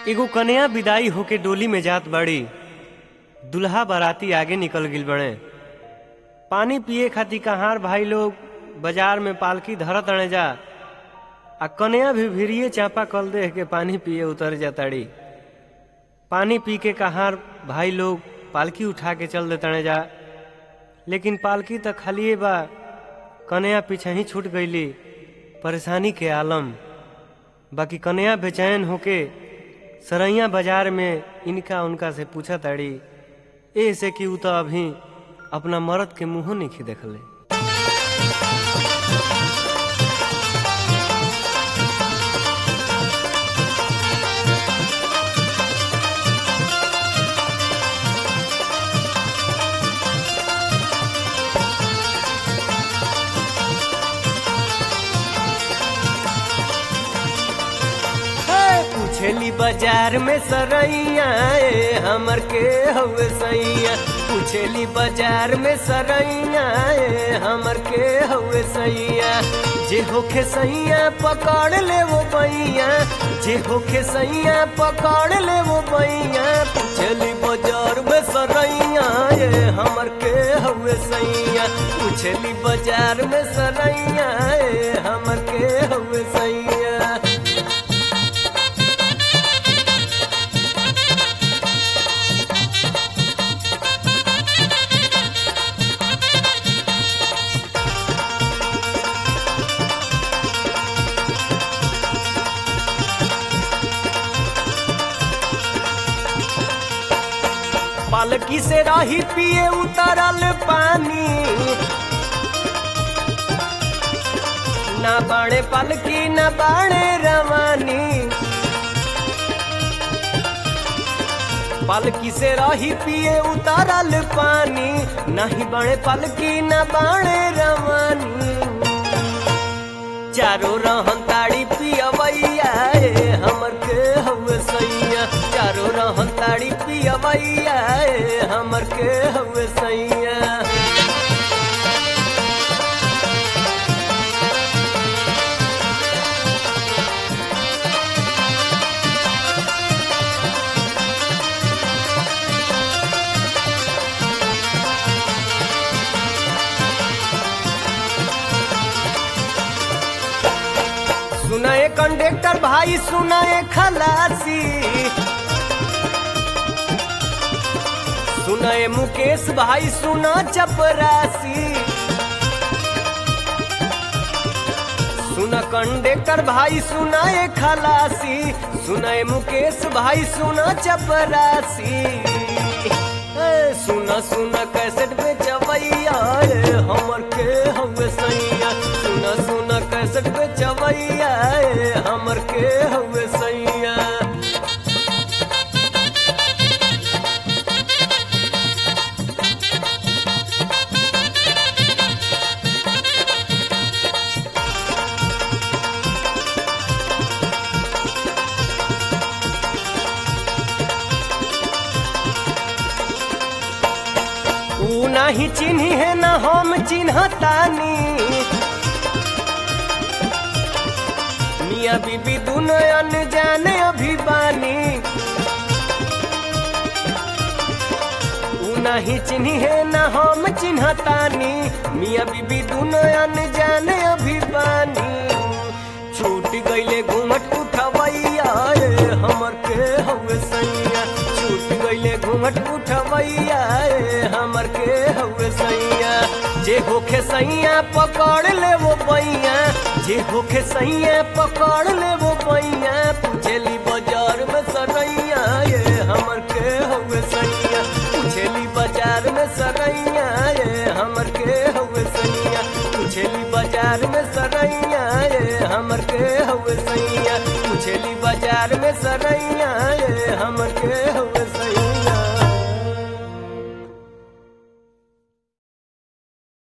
एगो कन्या विदाई होके डोली में जात बाड़ी दुल्हा बाराती आगे निकल गिल बड़े पानी पिए खातिर कहार भाई लोग बाजार में पालकी धरत अणे जा आ कन्या भी भिरिये चापा कल देह के पानी पिए उतर जाताड़ी पानी पी के कहार भाई लोग पालकी उठा के चल देतने जा लेकिन पालकी तो खालिए बा कन्या पीछे ही छूट गईली परेशानी के आलम बाकी कन्या बेचैन होके सरैया बाजार में इनका उनका से पूछा ताड़ी ऐसे कि उ तो अभी अपना मर्द के मुंह नहीं देखले पूछेली बाजार में सरैया ए हमर के हवे सैया पूछेली बाजार में सरैया ए हमर के हवे सैया जे होखे सैया पकड़ ले वो बैया जे होखे सैया पकड़ ले वो बैया पूछेली बाजार में सरैया ए हमर के हवे सैया पूछेली बाजार में सरैया ए हमर के हवे सैया पालकी से राही पिए उतरल पानी ना बाणे पालकी ना बाणे रवानी पालकी से राही पिए उतरल पानी नहीं बाणे पालकी ना बाणे रवानी चारो रहन ताड़ी पियवैया ए हमर के हवे सैया चारो रहन ताड़ी पियवैया ए हमर के हवे सैया सुनाए कंडक्टर भाई सुनाए खलासी सुनाए मुकेश भाई सुना चपरासी सुना कंडक्टर भाई सुनाए खलासी सुनाए मुकेश भाई सुना चपरासी ए, सुना सुना कैसेट में चवैया ए, हमर के हवे सैया सुना सुना कैसेट में चवैया ए, हमर के हवे सैया ऊ नाही चिन्ही है न हम चिन्हतानी मिया बीबी दुनो अनजाने अभिबानी ऊ नाही चिन्ही है न हम चिन्हतानी मिया बीबी दुनो अनजाने अभिबानी छूट गईले घूमट उठवैया ए, हमर के हवे सैया छूट गईले घूमट उठवैया ए, हमर के हवे सैया जे होखे सैया पकड़ ले वो बैया जे होखे सैया पकड़ ले वो बैया पूछेली बाजार में सरैया ये हमर के हवे सैया पूछेली बाजार में सरैया ये हमर के हवे सैया पूछेली बाजार में सरैया ये हमर के हवे सैया पूछेली बाजार में सरैया ये हमर के हवे सैया